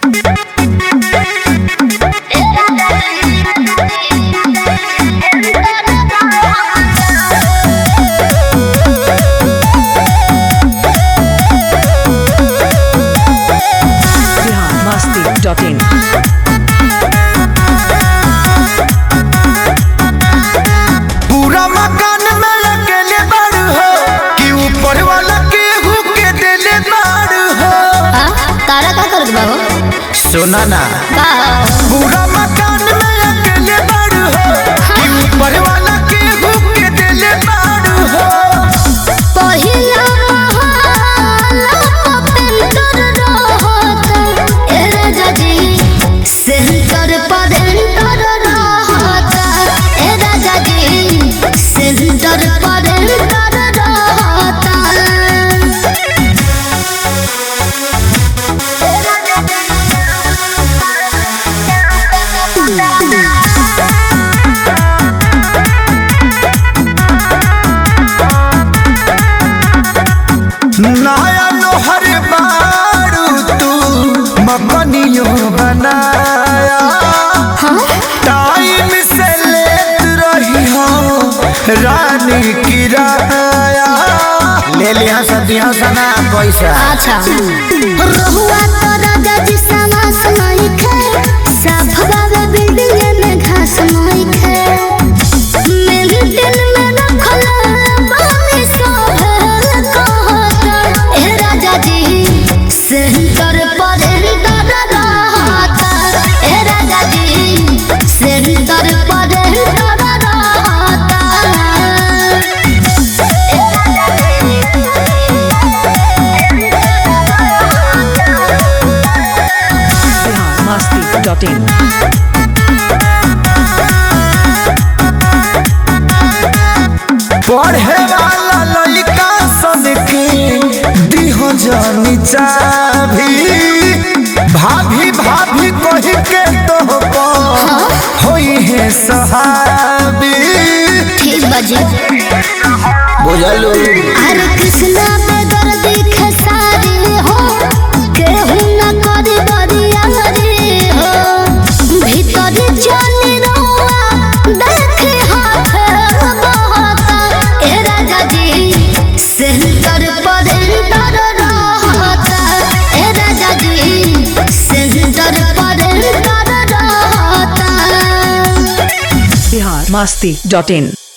biharmasti.in पूरा मकान में अकेले बाड़ू हो कि ऊपर वाला केहू के देले बाड़ू हो आ, तारा का करत बा हो सुना ना का पूरा मकान में अकेले बाड़ू हो कि ऊपर वाला केहू के देले बाड़ू हो पहिला महला पेंटर रहत ए राजा जी सेंटर पर एंटर रहत ए राजा जी सेंटर पर एंटर रहत नया लोहर बाड़ू तू मकनियो बनाया टाइम से लेत रही हो रानी किराया ले लिया सदियों सना पैसा अच्छा रहुआ तो राजा जी समास नहीं खे साफ बाबा बिल्डिंग में घास नहीं खे मेरे दिल में रखल बानी सोहल कहत ए राजा जी सेंटर पर एंटर रहत ए राजा जी सेंटर पर एंटर रहत biharmasti.in पढ़े वाला लड़का सन के दिहो जानी चाभी भाभी भाभी कही के तो होई है सहाबी ठीक बाजी बुझलू हरे कृष्णा बेदर दिखे सारी हो केहू न करी बरिया रे हो भीतर जानी रहुआ देखे हाथ बहता ए राजा जी सेंटर पर एंटर रहता ए राजा जी सेंटर पर एंटर रहता biharmasti.in